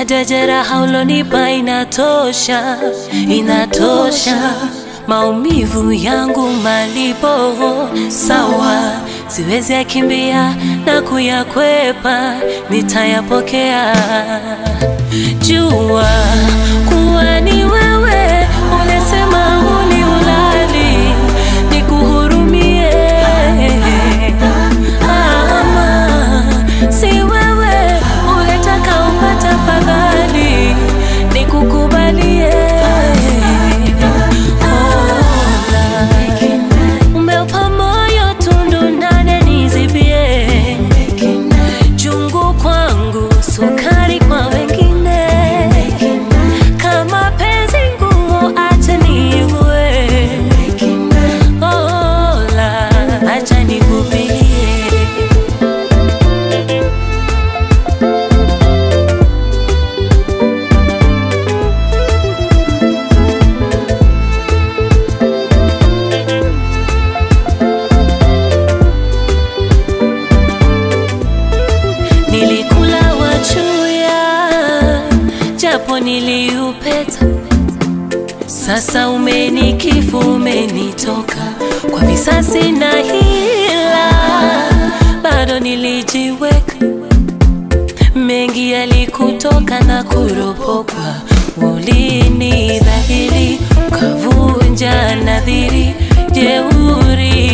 hata jeraha ulonipa inatosha, inatosha maumivu yangu malipo sawa, siwezi yakimbia na kuyakwepa, nitayapokea. Jua kuwa ni wewe, unasema huni ulali, nikuhurumie ama si wewe unataka upata fadhali, nikukubalie Ola, umeupa moyo tundu ndani nizibie, chungu kwangu, sukari kwa wengine. Kama penzi ngumu, acha niigue. Ola, acha nikupigie. Nilikula wachuya japo niliupeta, sasa umenikifu, umenitoka kwa visasi na hila, bado nilijiweka mengi yalikutoka na kuropokwa, ulini dhahiri ukavunja nadhiri, jeuri